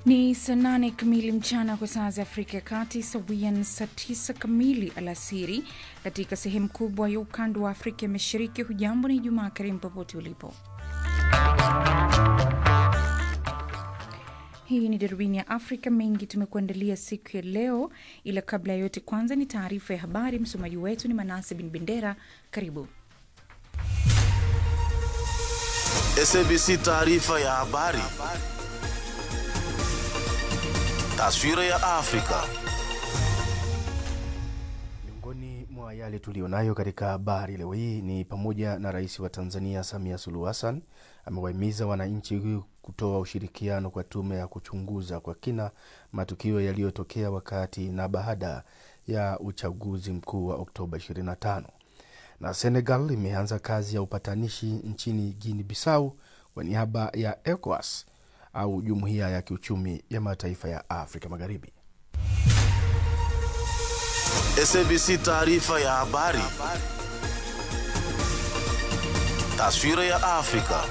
Ni saa nane kamili mchana kwa saa za Afrika ya Kati, sawia na saa tisa kamili alasiri katika sehemu kubwa ya ukanda wa Afrika ya Mashariki. Hujambo ni Jumaa karimu popote ulipo. Hii ni darubini ya Afrika. Mengi tumekuandalia siku ya leo, ila kabla ya yote, kwanza ni taarifa ya habari. Msomaji wetu ni Manase Bin Bendera. Karibu. SABC taarifa ya habari. Taswira ya Afrika. Miongoni mwa yale tuliyonayo katika habari leo hii ni pamoja na Rais wa Tanzania Samia Suluhu Hassan amewahimiza wananchi kutoa ushirikiano kwa tume ya kuchunguza kwa kina matukio yaliyotokea wakati na baada ya uchaguzi mkuu wa Oktoba 25 na Senegal imeanza kazi ya upatanishi nchini Guinea Bissau kwa niaba ya ECOWAS au jumuiya ya kiuchumi ya mataifa ya Afrika Magharibi. SABC taarifa ya habari. Taswira ya Afrika.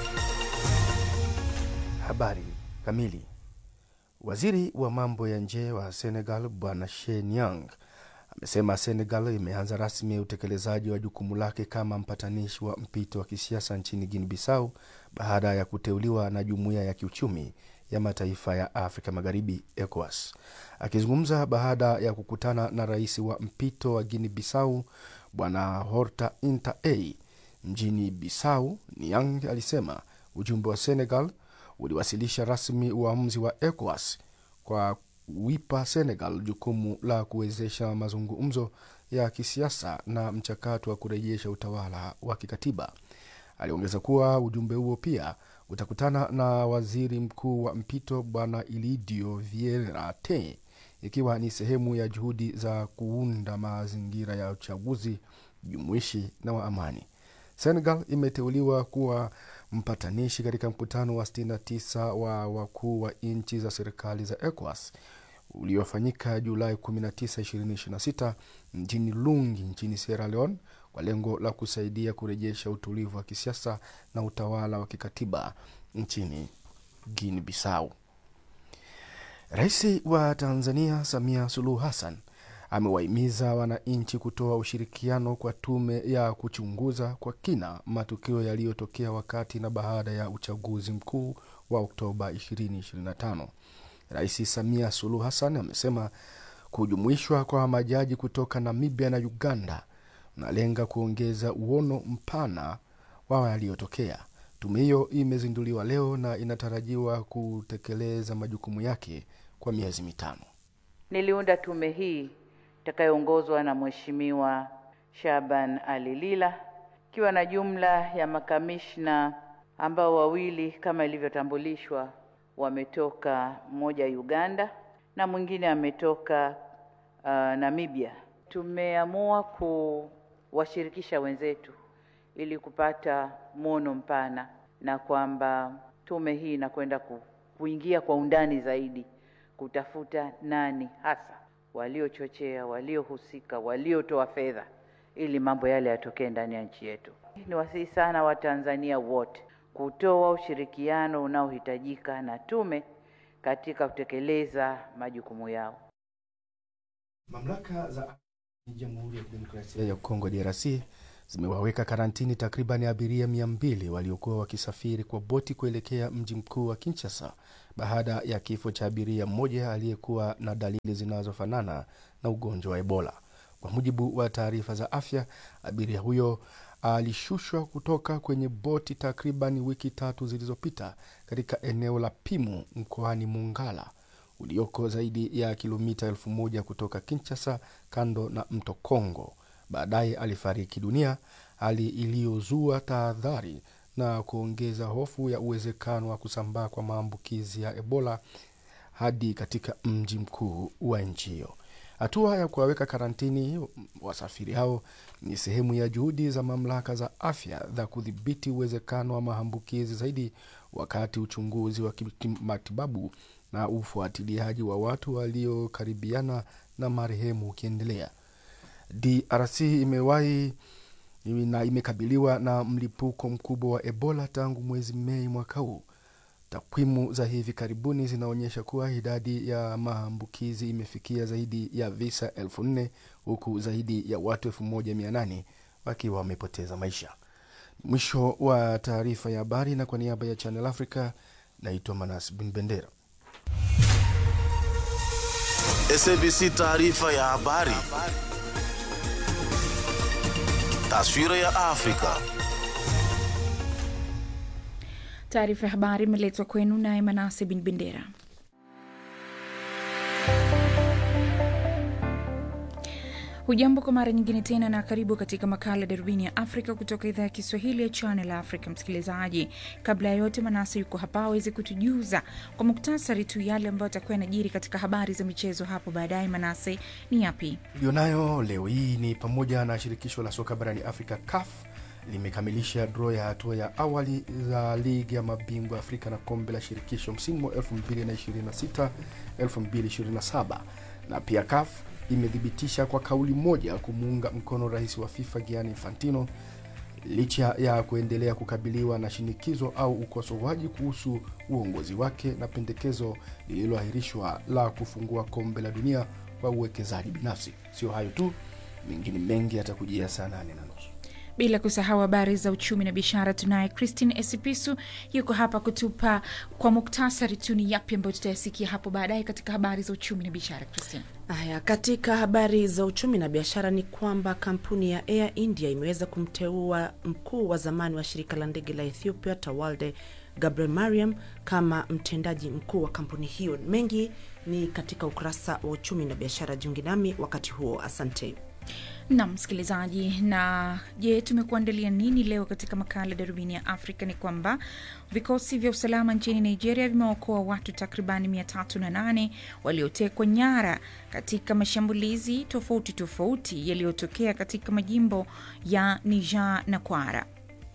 Habari kamili. Waziri wa mambo ya nje wa Senegal Bwana Shein Yang amesema Senegal imeanza rasmi utekelezaji wa jukumu lake kama mpatanishi wa mpito wa kisiasa nchini Guinea Bissau baada ya kuteuliwa na jumuiya ya kiuchumi ya mataifa ya Afrika Magharibi, ECOWAS. Akizungumza baada ya kukutana na rais wa mpito wa Guinea Bissau Bwana Horta Inta A mjini Bissau, Niang alisema ujumbe wa Senegal uliwasilisha rasmi uamuzi wa ECOWAS kwa kuipa Senegal jukumu la kuwezesha mazungumzo ya kisiasa na mchakato wa kurejesha utawala wa kikatiba. Aliongeza kuwa ujumbe huo pia utakutana na waziri mkuu wa mpito bwana Ilidio Vieira Te, ikiwa ni sehemu ya juhudi za kuunda mazingira ya uchaguzi jumuishi na wa amani. Senegal imeteuliwa kuwa mpatanishi katika mkutano wa 69 wa wakuu wa nchi za serikali za ECOWAS uliofanyika Julai 19, 2026 mjini Lungi nchini Sierra Leone kwa lengo la kusaidia kurejesha utulivu wa kisiasa na utawala wa kikatiba nchini Guinea Bissau. Rais wa Tanzania Samia Suluhu Hassan amewahimiza wananchi kutoa ushirikiano kwa tume ya kuchunguza kwa kina matukio yaliyotokea wakati na baada ya uchaguzi mkuu wa Oktoba 2025. Rais Samia Suluhu Hassan amesema kujumuishwa kwa majaji kutoka Namibia na Uganda unalenga kuongeza uono mpana wa yaliyotokea. Tume hiyo imezinduliwa leo na inatarajiwa kutekeleza majukumu yake kwa miezi mitano. Niliunda tume hii itakayoongozwa na Mheshimiwa Shaban Ali Lila ikiwa na jumla ya makamishna ambao wawili kama ilivyotambulishwa wametoka mmoja Uganda na mwingine ametoka uh, Namibia. Tumeamua kuwashirikisha wenzetu ili kupata mwono mpana na kwamba tume hii inakwenda ku, kuingia kwa undani zaidi kutafuta nani hasa waliochochea, waliohusika, waliotoa fedha ili mambo yale yatokee ndani ya nchi yetu. Ni wasihi sana Watanzania wote kutoa ushirikiano unaohitajika na tume katika kutekeleza majukumu yao. Mamlaka za Jamhuri ya Kidemokrasia ya Kongo DRC zimewaweka karantini takriban abiria mia mbili waliokuwa wakisafiri kwa boti kuelekea mji mkuu wa Kinshasa baada ya kifo cha abiria mmoja aliyekuwa na dalili zinazofanana na ugonjwa wa Ebola. Kwa mujibu wa taarifa za afya, abiria huyo alishushwa kutoka kwenye boti takriban wiki tatu zilizopita katika eneo la Pimu mkoani Mongala ulioko zaidi ya kilomita elfu moja kutoka Kinshasa, kando na mto Kongo. Baadaye alifariki dunia, hali iliyozua tahadhari na kuongeza hofu ya uwezekano wa kusambaa kwa maambukizi ya Ebola hadi katika mji mkuu wa nchi hiyo. Hatua ya kuwaweka karantini wasafiri hao ni sehemu ya juhudi za mamlaka za afya za kudhibiti uwezekano wa maambukizi zaidi, wakati uchunguzi wa kimatibabu na ufuatiliaji wa watu waliokaribiana na marehemu ukiendelea. DRC imewahi na imekabiliwa na mlipuko mkubwa wa Ebola tangu mwezi Mei mwaka huu. Takwimu za hivi karibuni zinaonyesha kuwa idadi ya maambukizi imefikia zaidi ya visa elfu nne huku zaidi ya watu elfu moja mia nane wakiwa wamepoteza maisha. Mwisho wa taarifa ya habari, na kwa niaba ya Channel Africa naitwa Manas Bin Bendera. SABC taarifa ya habari. Taswira ya Afrika. Taarifa ya habari imeletwa kwenu naye Manase Bin Bendera. Hujambo kwa mara nyingine tena na karibu katika makala darubini ya Afrika kutoka idhaa ya Kiswahili ya Channel Africa. Msikilizaji, kabla ya yote, Manase yuko hapa aweze kutujuza kwa muktasari tu yale ambayo atakuwa yanajiri katika habari za michezo hapo baadaye. Manase, ni yapi Ulionayo leo hii ni pamoja na shirikisho la soka barani Afrika CAF limekamilisha draw ya hatua ya awali za ligi ya mabingwa Afrika na kombe la shirikisho msimu wa 2026 2027, na pia CAF imethibitisha kwa kauli moja kumuunga mkono rais wa FIFA Gianni Infantino licha ya kuendelea kukabiliwa na shinikizo au ukosoaji kuhusu uongozi wake na pendekezo lililoahirishwa la kufungua kombe la dunia kwa uwekezaji binafsi. Sio hayo tu, mengine mengi yatakujia saa nane na nusu. bila kusahau habari za uchumi na biashara. Tunaye Christine Esipisu yuko hapa kutupa kwa muktasari tu ni yapi ambayo tutayasikia hapo baadaye katika habari za uchumi na biashara. Christine. Haya, katika habari za uchumi na biashara ni kwamba kampuni ya Air India imeweza kumteua mkuu wa zamani wa shirika la ndege la Ethiopia Tawalde Gabriel Mariam kama mtendaji mkuu wa kampuni hiyo. Mengi ni katika ukurasa wa uchumi na biashara. Jiungi nami wakati huo, asante. na msikilizaji, na je, tumekuandalia nini leo katika makala darubini ya Afrika? Ni kwamba vikosi vya usalama nchini Nigeria vimeokoa watu takribani mia tatu na nane waliotekwa nyara katika mashambulizi tofauti tofauti yaliyotokea katika majimbo ya Niger na Kwara.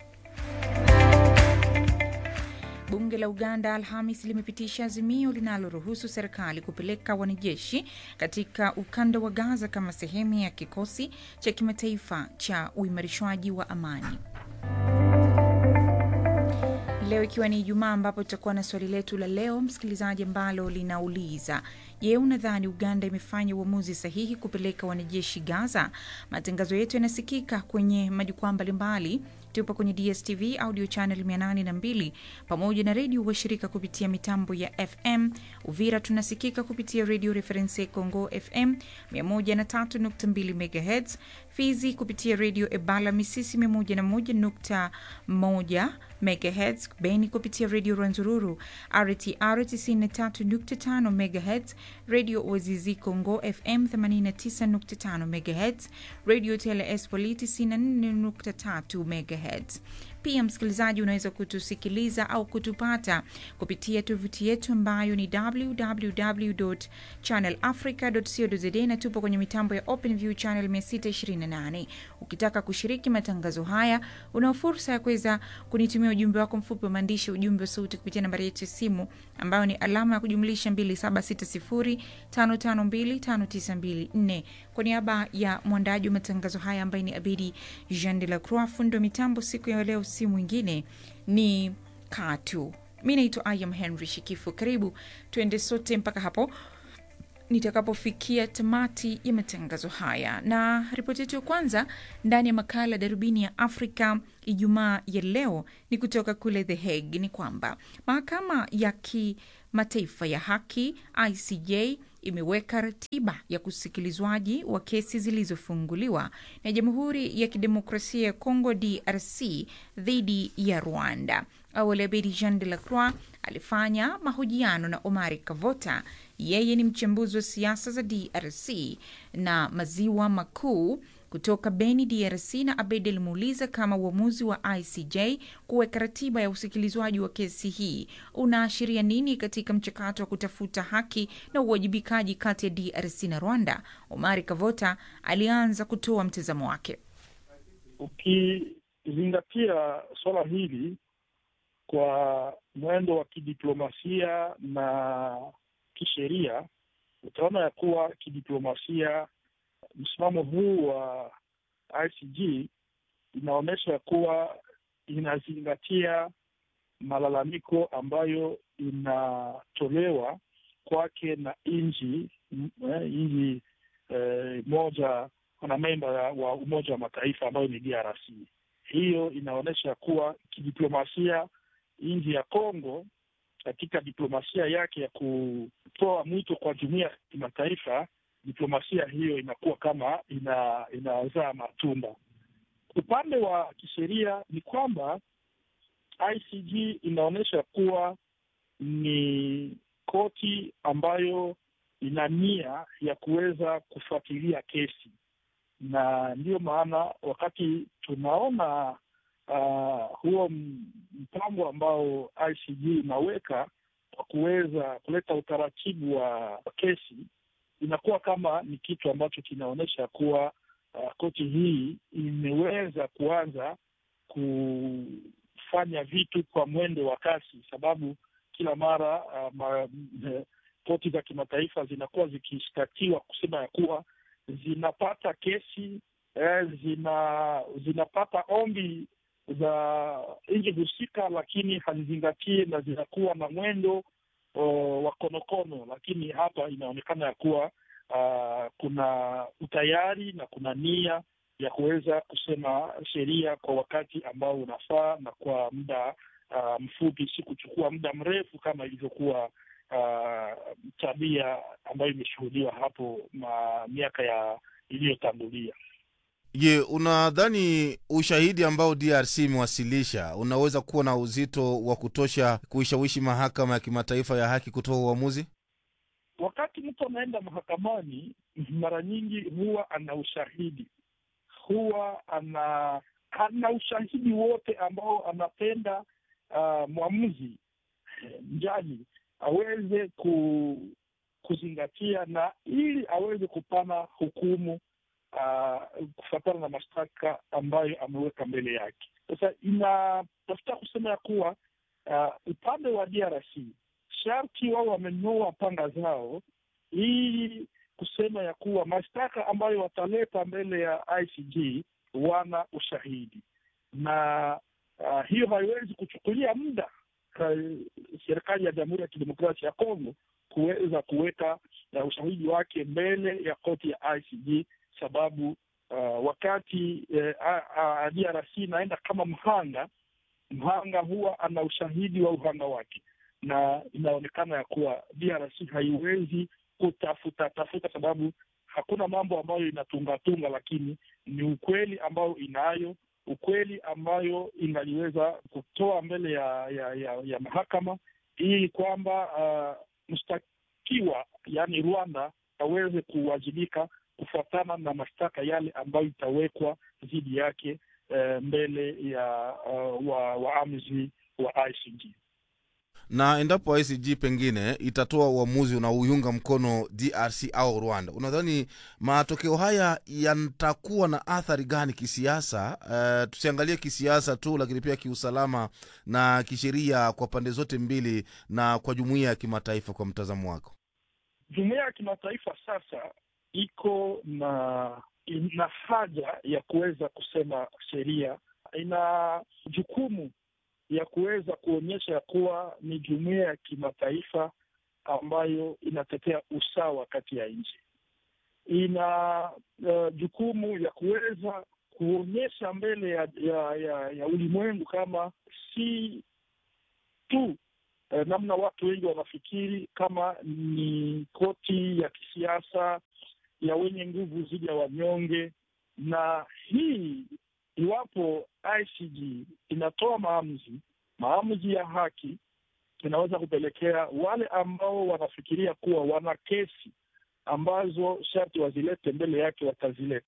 Bunge la Uganda Alhamis limepitisha azimio linaloruhusu serikali kupeleka wanajeshi katika ukanda wa Gaza kama sehemu ya kikosi cha kimataifa cha uimarishwaji wa amani. Leo ikiwa ni Ijumaa, ambapo tutakuwa na swali letu la leo msikilizaji, ambalo linauliza je, unadhani Uganda imefanya uamuzi sahihi kupeleka wanajeshi Gaza? Matangazo yetu yanasikika kwenye majukwaa mbalimbali tupo kwenye DSTV audio channel 802 pamoja na redio washirika kupitia mitambo ya FM. Uvira tunasikika kupitia redio Reference Congo FM 103.2 MHz, Fizi kupitia redio Ebala Misisi 101.1 MHz, Beni kupitia redio Rwanzururu RTR 93.5 MHz, redio Ozizi Congo FM 89.5 MHz, redio TLS Poli 94.3 MHz. Pia msikilizaji, unaweza kutusikiliza au kutupata kupitia tovuti yetu ambayo ni www.channelafrica.co.za na tupo kwenye mitambo ya OpenView channel 628. Ukitaka kushiriki matangazo haya, una fursa ya kuweza kunitumia ujumbe wako mfupi wa maandishi, ujumbe wa sauti kupitia nambari yetu ya simu ambayo ni alama ya kujumlisha 2760552594. Kwa niaba ya mwandaji wa matangazo haya ambaye ni Abidi Jean de la Croix, fundo mitambo siku ya leo si mwingine ni Katu. Mi naitwa Ayam Henry Shikifu. Karibu tuende sote mpaka hapo nitakapofikia tamati ya matangazo haya, na ripoti yetu ya kwanza ndani ya makala darubini ya Afrika Ijumaa ya leo ni kutoka kule The Hague. Ni kwamba mahakama ya kimataifa ya haki ICJ imeweka ratiba ya kusikilizwaji wa kesi zilizofunguliwa na Jamhuri ya Kidemokrasia ya Kongo DRC dhidi ya Rwanda. Awali Abedi Jean de la Croix alifanya mahojiano na Omari Kavota. Yeye ni mchambuzi wa siasa za DRC na maziwa makuu kutoka Beni, DRC, na Abed alimuuliza kama uamuzi wa ICJ kuweka ratiba ya usikilizwaji wa kesi hii unaashiria nini katika mchakato wa kutafuta haki na uwajibikaji kati ya DRC na Rwanda. Omari Kavota alianza kutoa mtazamo wake. Ukizingatia suala hili kwa mwendo wa kidiplomasia na kisheria, utaona ya kuwa kidiplomasia msimamo huu wa ICJ inaonyesha kuwa inazingatia malalamiko ambayo inatolewa kwake na nchi nchi eh, moja wanamemba wa Umoja wa Mataifa ambayo ni DRC. Hiyo inaonyesha kuwa kidiplomasia nchi ya Kongo katika diplomasia yake ya kutoa mwito kwa jumuiya ya kimataifa, diplomasia hiyo inakuwa kama ina inazaa matunda. Upande wa kisheria ni kwamba ICG inaonyesha kuwa ni koti ambayo ina nia ya kuweza kufuatilia kesi, na ndiyo maana wakati tunaona uh, huo mpango ambao ICG inaweka kwa kuweza kuleta utaratibu wa kesi, inakuwa kama ni kitu ambacho kinaonyesha kuwa uh, koti hii imeweza kuanza kufanya vitu kwa mwendo wa kasi, sababu kila mara uh, ma, koti za kimataifa zinakuwa zikishtakiwa kusema ya kuwa zinapata kesi eh, zina zinapata ombi za nchi husika, lakini hazizingatie na zinakuwa na mwendo uh, wa konokono. Lakini hapa inaonekana ya kuwa uh, kuna utayari na kuna nia ya kuweza kusema sheria kwa wakati ambao unafaa na kwa muda uh, mfupi, si kuchukua muda mrefu kama ilivyokuwa uh, tabia ambayo imeshuhudiwa hapo ma miaka ya iliyotangulia. Je, unadhani ushahidi ambao DRC imewasilisha unaweza kuwa na uzito wa kutosha kuishawishi mahakama ya kimataifa ya haki kutoa uamuzi? Wakati mtu anaenda mahakamani, mara nyingi huwa ana ushahidi, huwa ana ana ushahidi wote ambao anapenda uh, mwamuzi mjaji aweze ku, kuzingatia na ili aweze kupana hukumu uh, kufuatana na mashtaka ambayo ameweka mbele yake. Sasa inatafuta kusema ya kuwa uh, upande wa DRC sharti wao wamenyoa panga zao ili kusema ya kuwa mashtaka ambayo wataleta mbele ya ICJ wana ushahidi na uh, hiyo haiwezi kuchukulia muda serikali ya Jamhuri ya Kidemokrasia ya Kongo kuweza kuweka uh, ushahidi wake mbele ya koti ya ICJ sababu uh, wakati uh, DRC inaenda kama mhanga, mhanga huwa ana ushahidi wa uhanga wake, na inaonekana ya kuwa DRC haiwezi kutafuta tafuta, sababu hakuna mambo ambayo inatungatunga, lakini ni ukweli ambayo inayo ukweli ambayo inaliweza kutoa mbele ya ya, ya, ya mahakama ili kwamba uh, mshtakiwa yaani Rwanda aweze kuwajibika kufuatana na mashtaka yale ambayo itawekwa dhidi yake uh, mbele ya uh, wa waamuzi wa ICJ na endapo ICJ pengine itatoa uamuzi unaoiunga mkono DRC au Rwanda, unadhani matokeo haya yatakuwa na athari gani kisiasa? Uh, tusiangalie kisiasa tu, lakini pia kiusalama na kisheria kwa pande zote mbili na kwa jumuiya ya kimataifa. Kwa mtazamo wako? Jumuiya ya kimataifa sasa iko na ina haja ya kuweza kusema sheria, ina jukumu ya kuweza kuonyesha ya kuwa ni jumuiya ya kimataifa ambayo inatetea usawa kati ya nchi. Ina uh, jukumu ya kuweza kuonyesha mbele ya ya, ya, ya ulimwengu kama si tu uh, namna watu wengi wanafikiri kama ni koti ya kisiasa ya wenye nguvu dhidi ya wanyonge, na hii iwapo ICJ inatoa maamuzi maamuzi ya haki, inaweza kupelekea wale ambao wanafikiria kuwa wana kesi ambazo sharti wazilete mbele yake watazileta.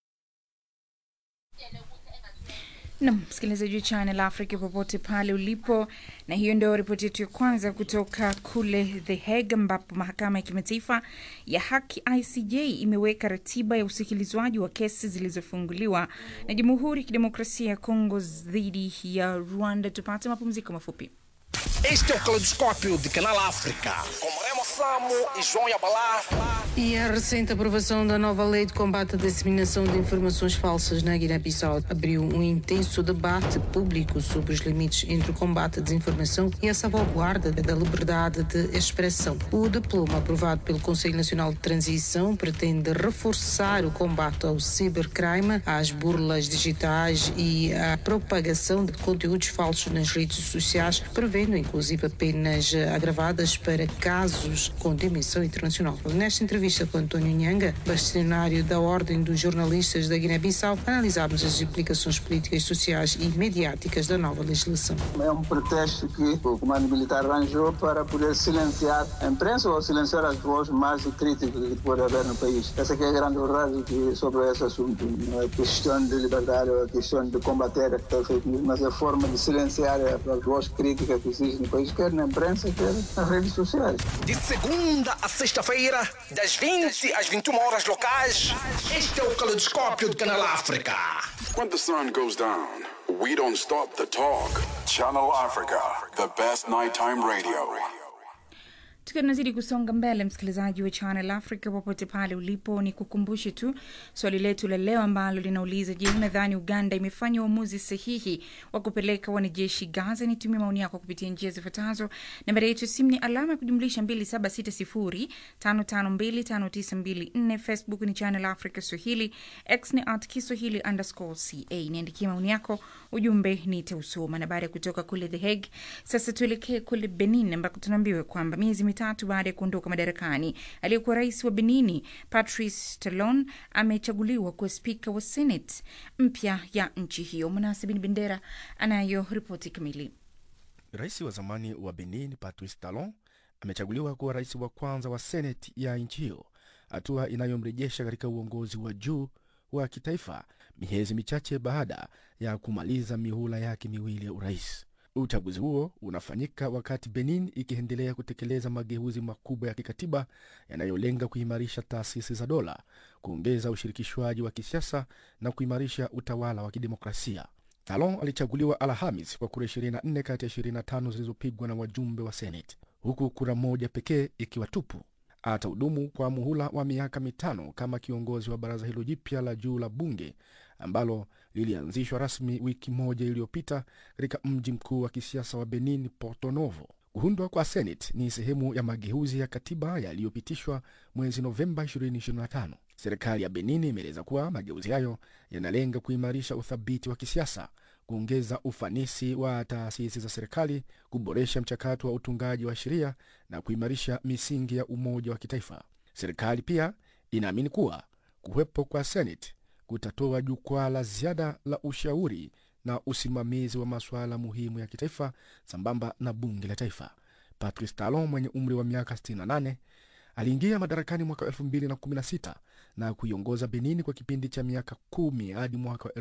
nam msikilizaji wa Channel Africa popote pale ulipo, na hiyo ndio ripoti yetu ya kwanza kutoka kule The Hague, ambapo mahakama ya kimataifa ya haki ICJ imeweka ratiba ya usikilizwaji wa kesi zilizofunguliwa na Jamhuri ya Kidemokrasia ya Kongo dhidi ya Rwanda. Tupate mapumziko mafupi. Este é o Caleidoscópio de Canal África, com Remo Samo e João Yabalá. E a recente aprovação da nova lei de combate à disseminação de informações falsas na Guiné-Bissau abriu um intenso debate público sobre os limites entre o combate à desinformação e a salvaguarda da liberdade de expressão. O diploma aprovado pelo Conselho Nacional de Transição pretende reforçar o combate ao cibercrime, às burlas digitais e à propagação de conteúdos falsos nas redes sociais, prevendo inclusive penas agravadas para casos com dimensão internacional. Nesta entrevista com António Nhanga, bastonário da Ordem dos Jornalistas da Guiné-Bissau, analisámos as implicações políticas, sociais e mediáticas da nova legislação. É um pretexto que o comando militar arranjou para poder silenciar a imprensa ou silenciar as vozes mais críticas que pode haver no país. Essa que é a grande verdade que, sobre esse assunto. Não é questão de liberdade ou a questão de combater a fake news, mas a forma de silenciar as vozes críticas que existem no país, quer na imprensa, quer nas redes sociais. De segunda a sexta-feira, das 20 às 21 horas locais, este é o Caleidoscópio do Canal África. When the sun goes down, we don't stop the talk. Channel Africa, the best nighttime radio. tukiwa tunazidi kusonga mbele msikilizaji wa channel africa popote pale ulipo ni kukumbushe tu swali letu la leo ambalo linauliza je unadhani uganda imefanya uamuzi sahihi wa kupeleka wanajeshi gaza nitumie maoni yako kupitia njia zifuatazo nambari yetu ya simu ni alama ya kujumlisha 2760552594 facebook ni channel africa swahili x ni at kiswahili underscore ca niandikie maoni yako ujumbe nitausoma na baada ya kutoka kule the hague sasa tuelekee kule benin ambako tunaambiwa kwamba miezi mitatu baada ya kuondoka madarakani aliyekuwa rais wa benini patrice talon amechaguliwa kuwa spika wa senate mpya ya nchi hiyo mnasibini bendera anayo ripoti kamili rais wa zamani wa benin patrice talon amechaguliwa kuwa rais wa kwanza wa seneti ya nchi hiyo hatua inayomrejesha katika uongozi wa juu wa kitaifa miezi michache baada ya kumaliza mihula yake miwili ya urais uchaguzi huo unafanyika wakati benin ikiendelea kutekeleza mageuzi makubwa ya kikatiba yanayolenga kuimarisha taasisi za dola kuongeza ushirikishwaji wa kisiasa na kuimarisha utawala wa kidemokrasia talon alichaguliwa alhamis kwa kura 24 kati ya 25 zilizopigwa na wajumbe wa seneti huku kura moja pekee ikiwa tupu atahudumu kwa muhula wa miaka mitano kama kiongozi wa baraza hilo jipya la juu la bunge ambalo lilianzishwa rasmi wiki moja iliyopita katika mji mkuu wa kisiasa wa benin porto novo kuundwa kwa senate ni sehemu ya mageuzi ya katiba yaliyopitishwa mwezi novemba 2025 serikali ya benin imeeleza kuwa mageuzi hayo yanalenga kuimarisha uthabiti wa kisiasa kuongeza ufanisi wa taasisi za serikali kuboresha mchakato wa utungaji wa sheria na kuimarisha misingi ya umoja wa kitaifa serikali pia inaamini kuwa kuwepo kwa senate kutatoa jukwaa la ziada la ushauri na usimamizi wa masuala muhimu ya kitaifa sambamba na bunge la taifa patrice talon mwenye umri wa miaka 68 aliingia madarakani mwaka 216 na kuiongoza benin kwa kipindi cha miaka kumi hadi mwaka wa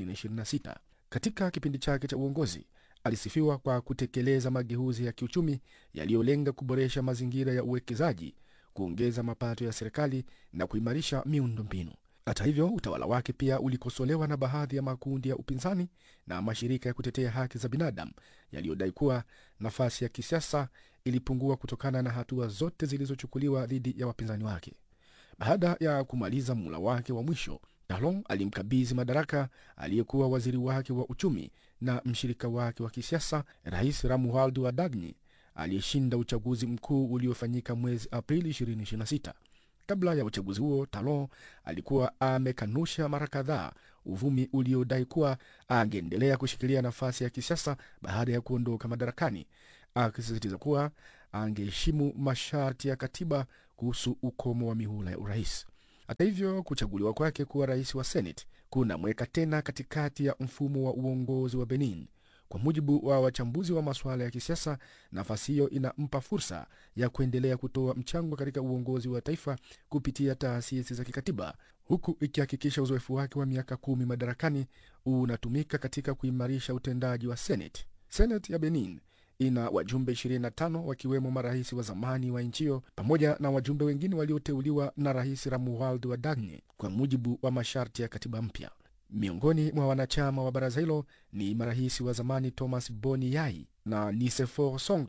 226 katika kipindi chake cha uongozi alisifiwa kwa kutekeleza mageuzi ya kiuchumi yaliyolenga kuboresha mazingira ya uwekezaji kuongeza mapato ya serikali na kuimarisha miundo mbinu hata hivyo utawala wake pia ulikosolewa na baadhi ya makundi ya upinzani na mashirika ya kutetea haki za binadamu yaliyodai kuwa nafasi ya kisiasa ilipungua kutokana na hatua zote zilizochukuliwa dhidi ya wapinzani wake baada ya kumaliza mula wake wa mwisho talon alimkabidhi madaraka aliyekuwa waziri wake wa uchumi na mshirika wake wa kisiasa rais ramualdo adagni aliyeshinda uchaguzi mkuu uliofanyika mwezi aprili 2026 kabla ya uchaguzi huo talon alikuwa amekanusha mara kadhaa uvumi uliodai kuwa angeendelea kushikilia nafasi ya kisiasa baada ya kuondoka madarakani akisisitiza kuwa angeheshimu masharti ya katiba kuhusu ukomo wa mihula ya urais hata hivyo kuchaguliwa kwake kuwa rais wa senate kunamweka tena katikati ya mfumo wa uongozi wa benin kwa mujibu wa wachambuzi wa masuala ya kisiasa nafasi hiyo inampa fursa ya kuendelea kutoa mchango katika uongozi wa taifa kupitia taasisi za kikatiba huku ikihakikisha uzoefu wake wa miaka kumi madarakani unatumika katika kuimarisha utendaji wa senate senate ya benin ina wajumbe 25 wakiwemo marais wa zamani wa nchi hiyo pamoja na wajumbe wengine walioteuliwa na rais ramualdo wadagni kwa mujibu wa masharti ya katiba mpya miongoni mwa wanachama wa baraza hilo ni marais wa zamani thomas boni yai na nisefor songlo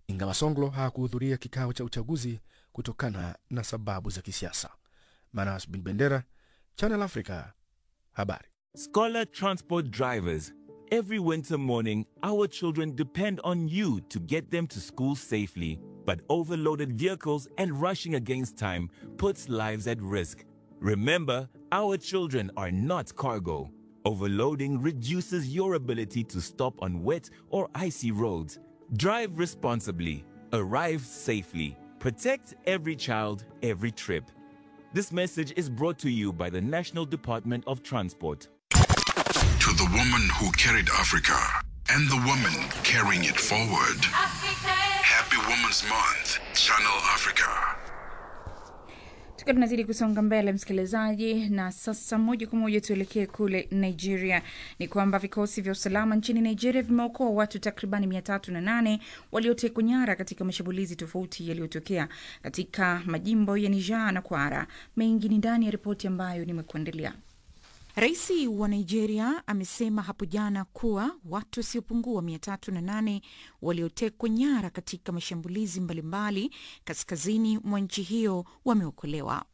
ingawa Songlo hakuhudhuria kikao cha uchaguzi kutokana na sababu za kisiasa. Manas Bin Bendera, Channel Africa, habari. Scholar transport drivers. Every winter morning, our children depend on you to get them to school safely. But overloaded vehicles and rushing against time puts lives at risk. Remember, our children are not cargo. Overloading reduces your ability to stop on wet or icy roads. Drive responsibly, arrive safely, protect every child, every trip. This message is brought to you by the National Department of Transport. To the woman who carried Africa and the woman carrying it forward. Happy Women's Month, Channel Africa. tukiwa tunazidi kusonga mbele msikilizaji na sasa moja kwa moja tuelekee kule nigeria ni kwamba vikosi vya usalama nchini nigeria vimeokoa watu takribani mia tatu na nane waliotekwa nyara katika mashambulizi tofauti yaliyotokea katika majimbo ya niger na kwara mengi ni ndani ya ripoti ambayo nimekuandalia Rais wa Nigeria amesema hapo jana kuwa watu wasiopungua mia tatu na nane waliotekwa nyara katika mashambulizi mbalimbali kaskazini mwa nchi hiyo wameokolewa.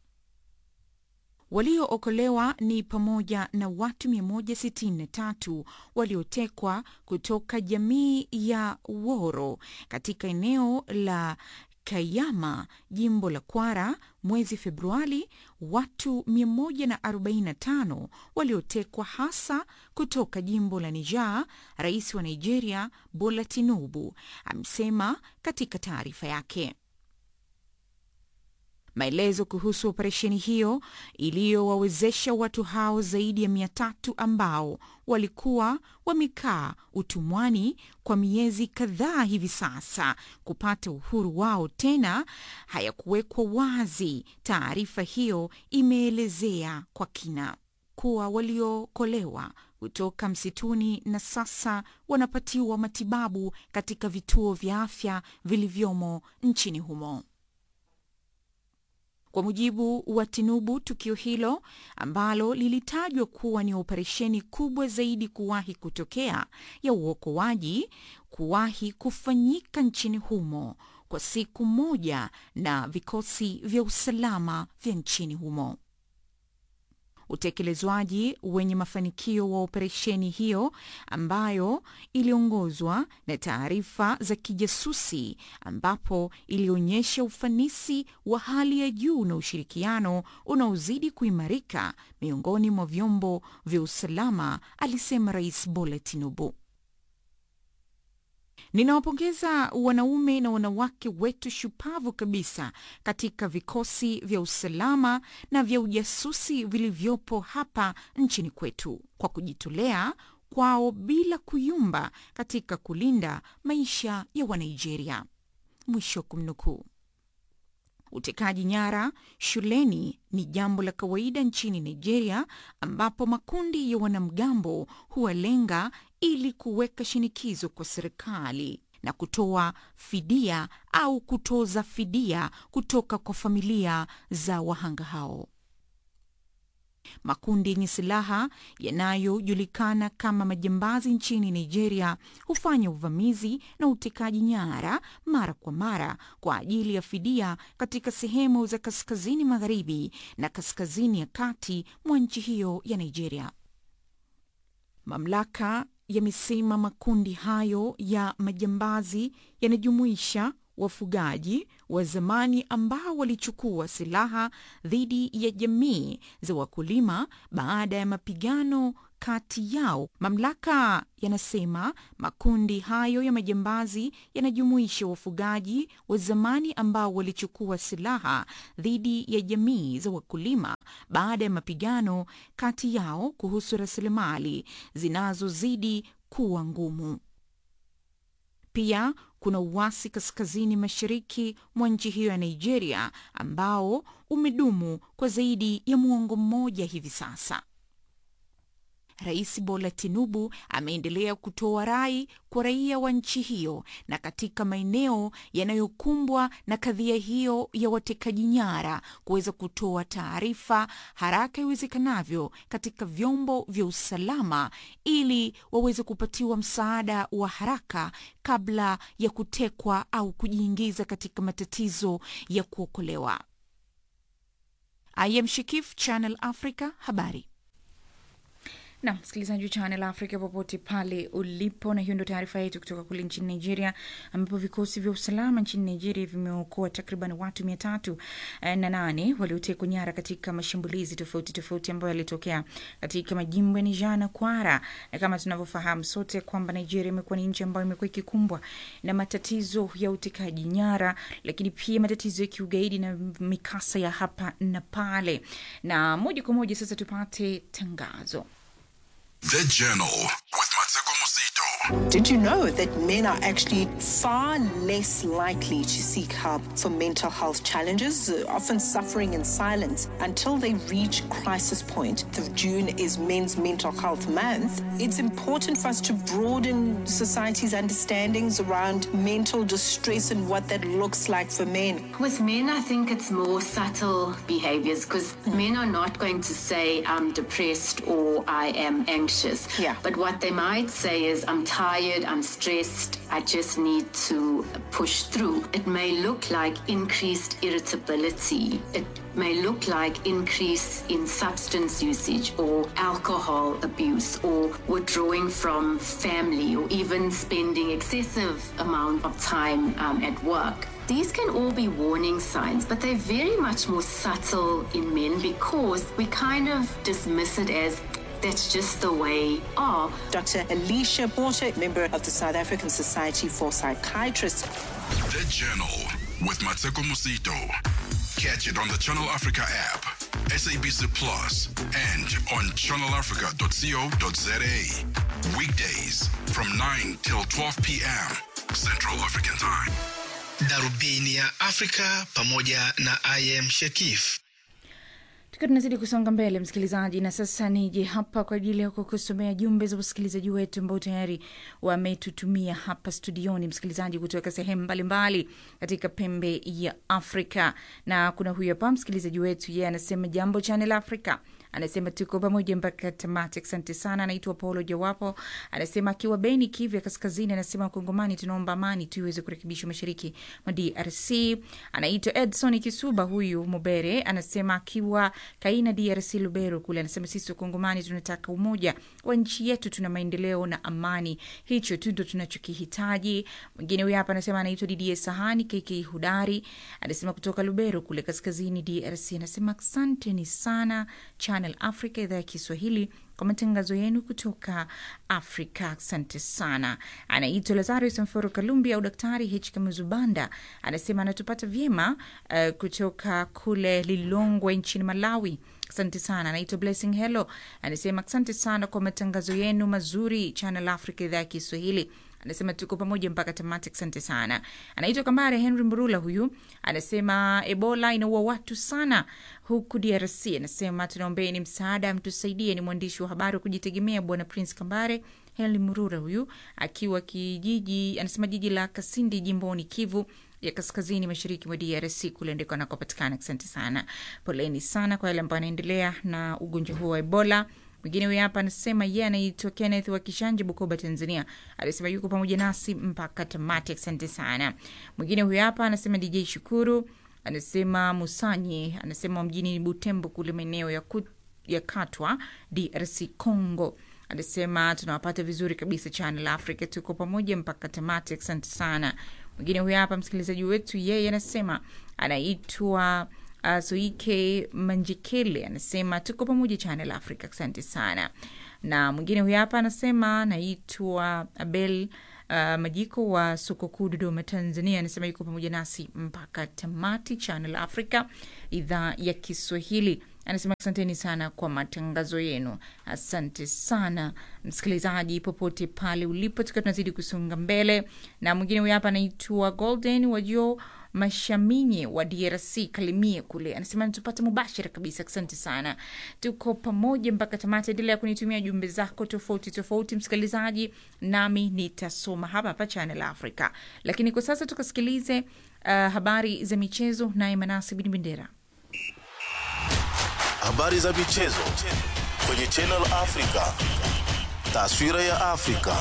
Waliookolewa ni pamoja na watu 163 waliotekwa kutoka jamii ya Woro katika eneo la Kayama, jimbo la Kwara mwezi Februari, watu 145 waliotekwa hasa kutoka jimbo la Niger. Rais wa Nigeria Bola Tinubu amesema katika taarifa yake. Maelezo kuhusu operesheni hiyo iliyowawezesha watu hao zaidi ya mia tatu ambao walikuwa wamekaa utumwani kwa miezi kadhaa hivi sasa kupata uhuru wao tena hayakuwekwa wazi. Taarifa hiyo imeelezea kwa kina kuwa waliookolewa kutoka msituni na sasa wanapatiwa matibabu katika vituo vya afya vilivyomo nchini humo. Kwa mujibu wa Tinubu, tukio hilo ambalo lilitajwa kuwa ni operesheni kubwa zaidi kuwahi kutokea ya uokoaji kuwahi kufanyika nchini humo kwa siku moja na vikosi vya usalama vya nchini humo. Utekelezwaji wenye mafanikio wa operesheni hiyo ambayo iliongozwa na taarifa za kijasusi, ambapo ilionyesha ufanisi wa hali ya juu na ushirikiano unaozidi kuimarika miongoni mwa vyombo vya usalama, alisema Rais Bola Tinubu. Ninawapongeza wanaume na wanawake wetu shupavu kabisa katika vikosi vya usalama na vya ujasusi vilivyopo hapa nchini kwetu kwa kujitolea kwao bila kuyumba katika kulinda maisha ya Wanigeria. Mwisho wa kumnukuu. Utekaji nyara shuleni ni jambo la kawaida nchini Nigeria, ambapo makundi ya wanamgambo huwalenga ili kuweka shinikizo kwa serikali na kutoa fidia au kutoza fidia kutoka kwa familia za wahanga hao. Makundi yenye silaha yanayojulikana kama majambazi nchini Nigeria hufanya uvamizi na utekaji nyara mara kwa mara kwa ajili ya fidia katika sehemu za kaskazini magharibi na kaskazini ya kati mwa nchi hiyo ya Nigeria. Mamlaka yamesema makundi hayo ya majambazi yanajumuisha wafugaji wa zamani ambao walichukua silaha dhidi ya jamii za wakulima baada ya mapigano kati yao. Mamlaka yanasema makundi hayo ya majambazi yanajumuisha wafugaji wa zamani ambao walichukua silaha dhidi ya jamii za wakulima baada ya mapigano kati yao kuhusu rasilimali zinazozidi kuwa ngumu. Pia kuna uasi kaskazini mashariki mwa nchi hiyo ya Nigeria ambao umedumu kwa zaidi ya muongo mmoja hivi sasa. Rais Bola Tinubu ameendelea kutoa rai kwa raia wa nchi hiyo na katika maeneo yanayokumbwa na kadhia hiyo ya watekaji nyara kuweza kutoa taarifa haraka iwezekanavyo katika vyombo vya usalama ili waweze kupatiwa msaada wa haraka kabla ya kutekwa au kujiingiza katika matatizo ya kuokolewa. I am Shikif, Channel Africa, habari na msikilizaji wa Channel Africa popote pale ulipo, na hiyo ndio taarifa yetu kutoka kule nchini Nigeria, ambapo vikosi vya usalama nchini Nigeria vimeokoa takriban watu mia tatu na nane waliotekwa nyara katika mashambulizi tofauti tofauti ambayo yalitokea katika majimbo ya Niger na Kwara. Na kama tunavyofahamu sote kwamba Nigeria imekuwa ni nchi ambayo imekuwa ikikumbwa na matatizo ya utekaji nyara, lakini pia matatizo ya kiugaidi na mikasa ya hapa na pale. Na moja kwa moja sasa tupate tangazo. The Journal with Mateko Musito. Did you know that men are actually far less likely to seek help for mental health challenges, uh, often suffering in silence until they reach crisis point? The June is Men's Mental Health Month. It's important for us to broaden society's understandings around mental distress and what that looks like for men. With men, I think it's more subtle behaviors because men are not going to say, I'm depressed or I am anxious. Yeah. But what they might say is, I'm tired, I'm stressed, I just need to push through. It may look like increased irritability. It may look like increase in substance usage or alcohol abuse or withdrawing from family or even spending excessive amount of time um, at work. These can all be warning signs, but they're very much more subtle in men because we kind of dismiss it as that's just the way are. Dr. Alicia Porter, member of the South African Society for Psychiatrists. The Journal with Mateko Musito. Catch it on the Channel Africa app, SABC Plus, and on channelafrica.co.za. Weekdays from 9 till 12 p.m. Central African Time. Darubini ya Afrika pamoja na I am Shekif. tukiwa tunazidi kusonga mbele msikilizaji na sasa nije hapa kwa ajili ya kukusomea jumbe za wasikilizaji wetu ambao tayari wametutumia hapa studioni msikilizaji kutoka sehemu mbalimbali katika pembe ya afrika na kuna huyu hapa msikilizaji wetu yeye anasema jambo channel africa anasema tuko pamoja mpaka tamati asante sana anaitwa paulo jawapo anasema akiwa beni kivya kaskazini anasema kongomani tunaomba amani tu iweze kurekebishwa mashariki mwa drc anaitwa edson kisuba huyu mubere anasema akiwa kaina drc lubero kule anasema sisi wakongomani tunataka umoja wa nchi yetu tuna maendeleo na amani hicho tu ndo tunachokihitaji mwingine huyu hapa anasema anaitwa didie sahani kk hudari anasema kutoka lubero kule kaskazini drc anasema asanteni sana channel africa idhaa ya kiswahili kwa matangazo yenu kutoka afrika asante sana anaitwa lazarus mforo kalumbi au daktari h kamuzubanda anasema anatupata vyema uh, kutoka kule lilongwe nchini malawi asante sana anaitwa blessing hello anasema asante sana kwa matangazo yenu mazuri channel africa idhaa ya kiswahili anasema tuko pamoja mpaka tamati asante sana anaitwa kambare henry mrula huyu anasema ebola inaua watu sana huku drc anasema tunaombeni msaada mtusaidie ni mwandishi wa habari wa kujitegemea bwana prince kambare henry mrura huyu akiwa kijiji anasema jiji la kasindi jimboni kivu ya kaskazini mashariki mwa drc kule ndiko anakopatikana asante sana poleni sana kwa yale ambayo anaendelea na ugonjwa huo wa ebola mwingine huyu hapa anasema ye yeah, anaitwa kenneth wa kishanje bukoba tanzania alisema yuko pamoja nasi mpaka tamati asante sana mwingine huyu hapa anasema dj shukuru anasema musanyi anasema mjini butembo kule maeneo ya, ku, ya katwa drc congo anasema tunawapata vizuri kabisa channel africa tuko pamoja mpaka tamati asante sana mwingine huyu hapa msikilizaji wetu yeye anasema anaitwa uh, soike manjikele anasema tuko pamoja channel africa asante sana na mwingine huyu hapa anasema anaitwa abel uh, majiko wa soko kuu dodoma tanzania anasema yuko pamoja nasi mpaka tamati channel africa idhaa ya kiswahili anasema asanteni sana kwa matangazo yenu asante sana msikilizaji popote pale ulipo tukiwa tunazidi kusonga mbele na mwingine huyu hapa anaitwa golden wajo Mashaminye wa DRC Kalimie kule, anasema tupate mubashara kabisa. Asante sana, tuko pamoja mpaka tamati. Endelea kunitumia jumbe zako tofauti tofauti, msikilizaji, nami nitasoma hapa hapa Channel Africa. Lakini kwa sasa tukasikilize uh, habari za michezo naye Manasi Bin Bendera. Habari za michezo kwenye Channel Africa. Taswira ya Afrika.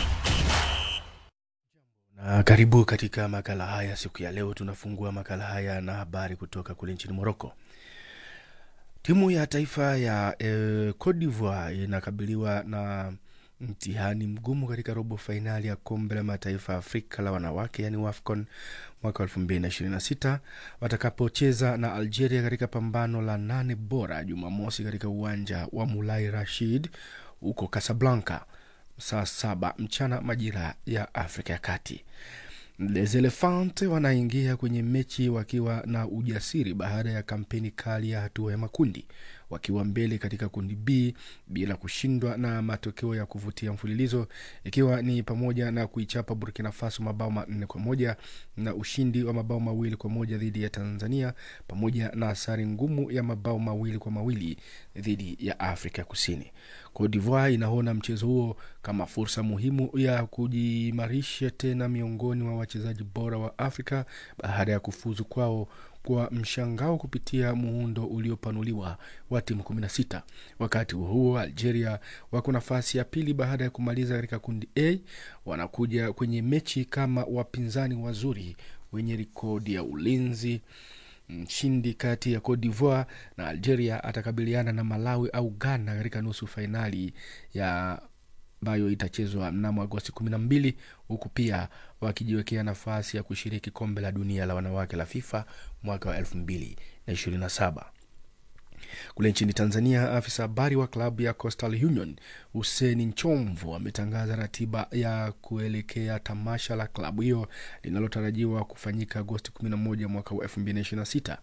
Na karibu katika makala haya siku ya leo. Tunafungua makala haya na habari kutoka kule nchini Moroko. Timu ya taifa ya eh, Cote d'Ivoire inakabiliwa na mtihani mgumu katika robo fainali ya kombe la mataifa ya Afrika la wanawake yani WAFCON mwaka 2026 watakapocheza na Algeria katika pambano la nane bora Jumamosi katika uwanja wa Mulai Rashid huko Casablanca saa saba mchana majira ya Afrika ya Kati. Les Elephants wanaingia kwenye mechi wakiwa na ujasiri baada ya kampeni kali ya hatua ya makundi, wakiwa mbele katika kundi B bila kushindwa na matokeo ya kuvutia mfululizo, ikiwa ni pamoja na kuichapa Burkina Faso mabao manne kwa moja na ushindi wa mabao mawili kwa moja dhidi ya Tanzania, pamoja na sare ngumu ya mabao mawili kwa mawili dhidi ya Afrika Kusini. Cote d'Ivoire inaona mchezo huo kama fursa muhimu ya kujiimarisha tena miongoni mwa wachezaji bora wa Afrika baada ya kufuzu kwao kwa mshangao kupitia muundo uliopanuliwa wa timu 16. Wakati huo huo, Algeria wako nafasi ya pili baada ya kumaliza katika kundi A. Wanakuja kwenye mechi kama wapinzani wazuri wenye rekodi ya ulinzi. Mshindi kati ya Cote d'Ivoire na Algeria atakabiliana na Malawi au Ghana katika nusu fainali ya ambayo itachezwa mnamo Agosti kumi na mbili huku pia wakijiwekea nafasi ya kushiriki kombe la dunia la wanawake la FIFA mwaka wa elfu mbili na ishirini na saba. Kule nchini Tanzania, afisa habari wa klabu ya Coastal Union Hussein Nchomvu ametangaza ratiba ya kuelekea tamasha la klabu hiyo linalotarajiwa kufanyika Agosti 11 mwaka wa 2026.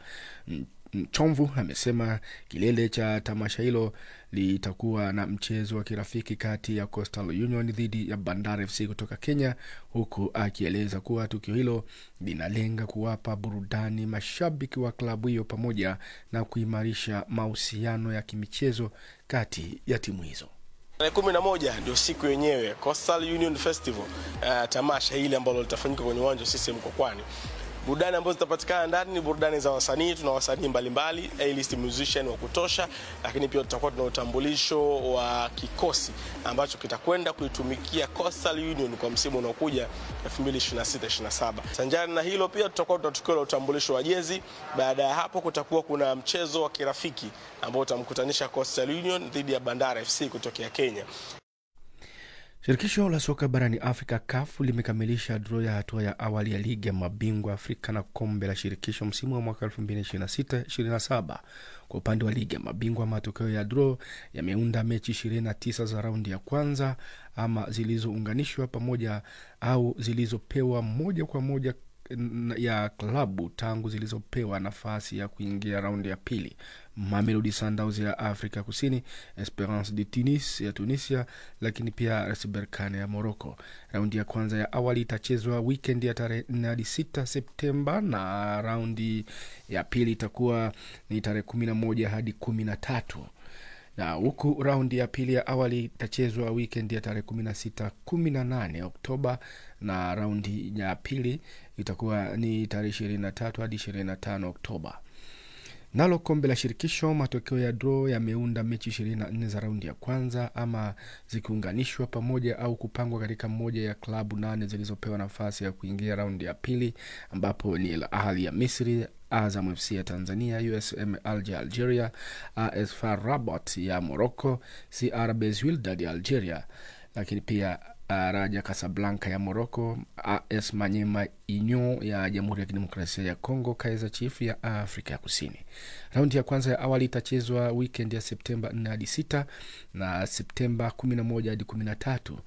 Chomvu amesema kilele cha tamasha hilo litakuwa na mchezo wa kirafiki kati ya Coastal Union dhidi ya Bandari FC kutoka Kenya, huku akieleza kuwa tukio hilo linalenga kuwapa burudani mashabiki wa klabu hiyo pamoja na kuimarisha mahusiano ya kimichezo kati ya timu hizo. Tarehe kumi na moja ndio siku yenyewe Coastal Union Festival, uh, tamasha hili ambalo litafanyika kwenye uwanja wa CCM Mkokwani. Burudani ambazo zitapatikana ndani ni burudani za wasanii. Tuna wasanii mbalimbali, A-list musician wa kutosha, lakini pia tutakuwa tuna utambulisho wa kikosi ambacho kitakwenda kuitumikia Coastal Union kwa msimu unaokuja 2026-27. Sanjari na hilo pia tutakuwa tuna tukio la utambulisho wa jezi. Baada ya hapo kutakuwa kuna mchezo wa kirafiki ambao utamkutanisha Coastal Union dhidi ya Bandari FC kutokea Kenya. Shirikisho la soka barani Afrika CAF limekamilisha draw ya hatua ya awali ya ligi ya mabingwa Afrika na kombe la shirikisho msimu wa mwaka 2026-27. Kwa upande wa ligi ya mabingwa, matokeo ya draw yameunda mechi 29 za raundi ya kwanza ama zilizounganishwa pamoja au zilizopewa moja kwa moja ya klabu tangu zilizopewa nafasi ya kuingia raundi ya pili. Mamelodi Sundowns ya Afrika Kusini, Esperance de Tunis ya Tunisia, lakini pia RS Berkane ya Morocco. Raundi ya kwanza ya awali itachezwa weekend ya tarehe 4 hadi 6 Septemba na raundi ya pili itakuwa ni tarehe 11 hadi 13 na huku raundi ya pili ya awali itachezwa weekend ya tarehe 16 18 Oktoba na raundi ya pili itakuwa ni tarehe 23 hadi 25 Oktoba. Nalo kombe la shirikisho, matokeo ya draw yameunda mechi 24 za raundi ya kwanza ama zikiunganishwa pamoja au kupangwa katika moja ya klabu nane zilizopewa nafasi ya kuingia raundi ya pili, ambapo ni Al Ahly ya Misri, Azam FC ya Tanzania, USM Alger Algeria, AS FAR Rabat ya Morocco, CR Belouizdad ya Algeria, lakini pia Raja Casablanca ya Morocco, AS Manyema Union ya Jamhuri ya Kidemokrasia ya Kongo, Kaizer Chiefs ya Afrika ya Kusini. Raundi ya kwanza ya awali itachezwa weekend ya Septemba 4 hadi 6 na Septemba 11 hadi 13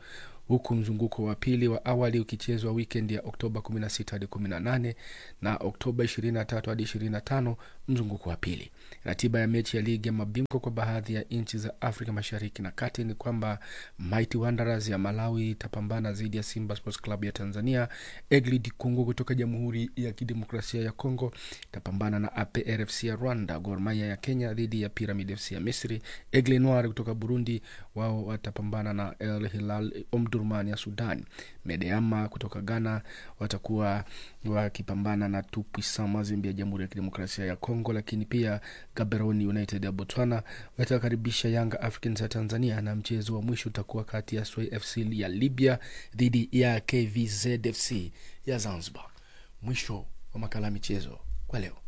huku mzunguko wa pili wa awali ukichezwa wikendi ya Oktoba 16 hadi 18 na Oktoba 23 hadi 25 mzunguko wa pili. Ratiba ya mechi ya ligi ya mabingwa kwa baadhi ya nchi za Afrika Mashariki na Kati ni kwamba Mighty Wanderers ya Malawi itapambana dhidi ya Simba Sports Club ya Tanzania. Egli Dikungu kutoka Jamhuri ya Kidemokrasia ya Kongo itapambana na APRFC ya Rwanda. Gor Mahia ya Kenya dhidi ya Pyramid FC ya Misri. Aigle Noir kutoka Burundi wao watapambana na El Hilal Omdurman ya Sudan. Medeama kutoka Ghana watakuwa wakipambana na Tupuisan Mazembe ya Jamhuri ya Kidemokrasia ya Kongo, lakini pia Gaborone United ya Botswana watakaribisha Yanga Africans ya Tanzania, na mchezo wa mwisho utakuwa kati ya Sway FC ya Libya dhidi ya KVZ FC ya Zanzibar. Mwisho wa makala ya michezo kwa leo.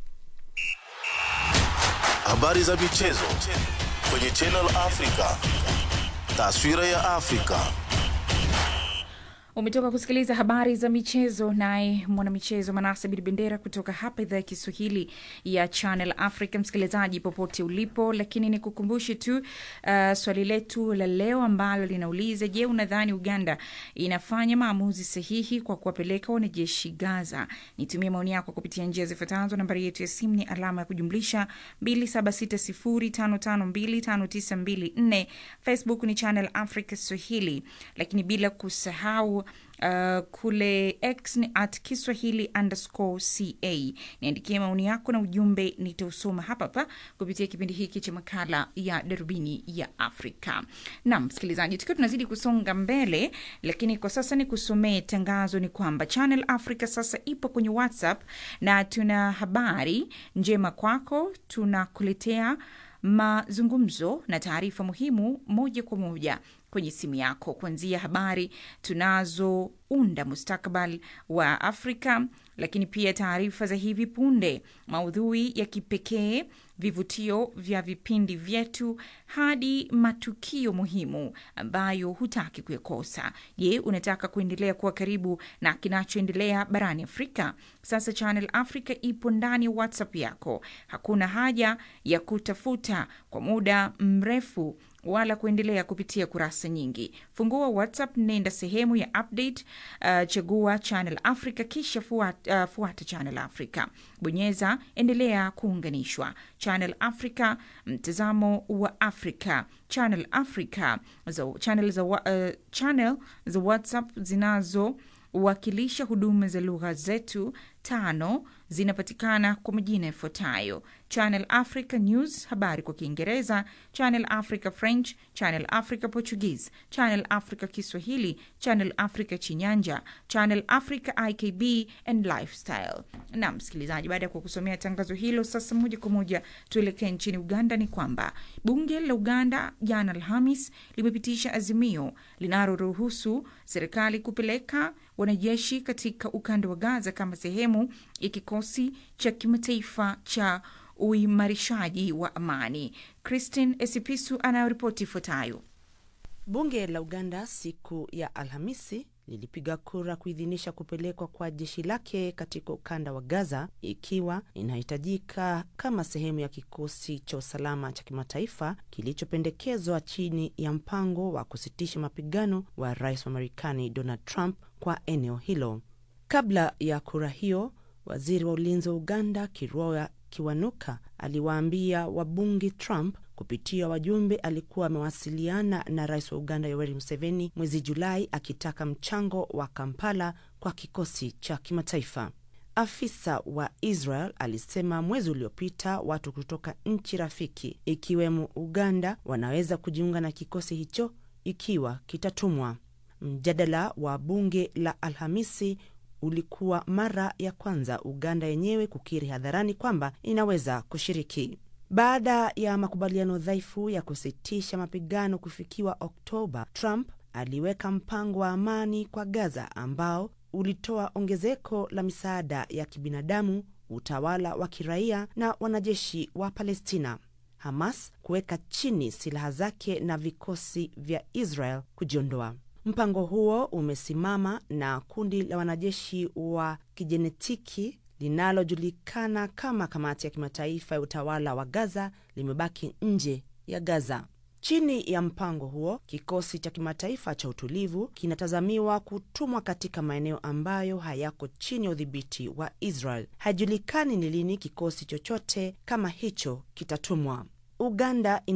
Habari za michezo kwenye Channel Africa. Taswira ya Afrika. Umetoka kusikiliza habari za michezo, naye mwanamichezo Manase Bidi Bendera kutoka hapa idhaa ya Kiswahili ya Channel Africa. Msikilizaji popote ulipo, lakini ni kukumbushe tu uh, swali letu la leo ambalo linauliza: Je, unadhani Uganda inafanya maamuzi sahihi kwa kuwapeleka wanajeshi Gaza? Nitumie maoni yako kupitia njia zifuatazo. Nambari yetu ya simu ni alama ya kujumlisha 2760552594. Facebook ni Channel Africa Swahili, lakini bila kusahau Uh, kule X ni at Kiswahili underscore ca. Niandikie maoni yako na ujumbe, nitausoma hapa hapa kupitia kipindi hiki cha makala ya darubini ya Afrika. Naam msikilizaji, tukiwa tunazidi kusonga mbele, lakini kwa sasa ni kusomee tangazo. Ni kwamba Channel Africa sasa ipo kwenye WhatsApp na tuna habari njema kwako, tunakuletea mazungumzo na taarifa muhimu moja kwa moja kwenye simu yako, kuanzia habari tunazounda mustakabali wa Afrika, lakini pia taarifa za hivi punde, maudhui ya kipekee, vivutio vya vipindi vyetu, hadi matukio muhimu ambayo hutaki kuyakosa. Je, unataka kuendelea kuwa karibu na kinachoendelea barani Afrika? Sasa Channel Africa ipo ndani ya WhatsApp yako. Hakuna haja ya kutafuta kwa muda mrefu wala kuendelea kupitia kurasa nyingi. Fungua WhatsApp, nenda sehemu ya update, uh, chagua Channel Africa kisha fuata, uh, fuata Channel Africa, bonyeza endelea kuunganishwa. Channel Africa, mtazamo wa Afrika. Channel Africa za, channel za, uh, channel za WhatsApp zinazowakilisha huduma za lugha zetu tano zinapatikana kwa majina yafuatayo: Channel Africa News, habari kwa Kiingereza; Channel Africa French; Channel Africa Portuguese; Channel Africa Kiswahili; Channel Africa Chinyanja; Channel Africa IKB and Lifestyle. Na msikilizaji, baada ya kukusomea tangazo hilo, sasa moja kwa moja tuelekee nchini Uganda. Ni kwamba bunge la Uganda jana Alhamis limepitisha azimio linaloruhusu serikali kupeleka wanajeshi katika ukanda wa Gaza kama sehemu ya kikosi cha kimataifa cha uimarishaji wa amani. Christine Esipisu anayoripoti ifuatayo. Bunge la Uganda siku ya Alhamisi lilipiga kura kuidhinisha kupelekwa kwa jeshi lake katika ukanda wa Gaza ikiwa inahitajika kama sehemu ya kikosi cha usalama cha kimataifa kilichopendekezwa chini ya mpango wa kusitisha mapigano wa rais wa Marekani Donald Trump kwa eneo hilo. Kabla ya kura hiyo, waziri wa ulinzi wa Uganda Kiroya Kiwanuka aliwaambia wabunge Trump kupitia wajumbe alikuwa amewasiliana na rais wa Uganda Yoweri Museveni mwezi Julai akitaka mchango wa Kampala kwa kikosi cha kimataifa. Afisa wa Israel alisema mwezi uliopita watu kutoka nchi rafiki ikiwemo Uganda wanaweza kujiunga na kikosi hicho ikiwa kitatumwa. Mjadala wa bunge la Alhamisi ulikuwa mara ya kwanza Uganda yenyewe kukiri hadharani kwamba inaweza kushiriki. Baada ya makubaliano dhaifu ya kusitisha mapigano kufikiwa Oktoba, Trump aliweka mpango wa amani kwa Gaza ambao ulitoa ongezeko la misaada ya kibinadamu, utawala wa kiraia na wanajeshi wa Palestina. Hamas kuweka chini silaha zake na vikosi vya Israel kujiondoa. Mpango huo umesimama na kundi la wanajeshi wa kijenetiki linalojulikana kama Kamati ya Kimataifa ya Utawala wa Gaza limebaki nje ya Gaza. Chini ya mpango huo, kikosi cha kimataifa cha utulivu kinatazamiwa kutumwa katika maeneo ambayo hayako chini ya udhibiti wa Israel. Haijulikani ni lini kikosi chochote kama hicho kitatumwa. Uganda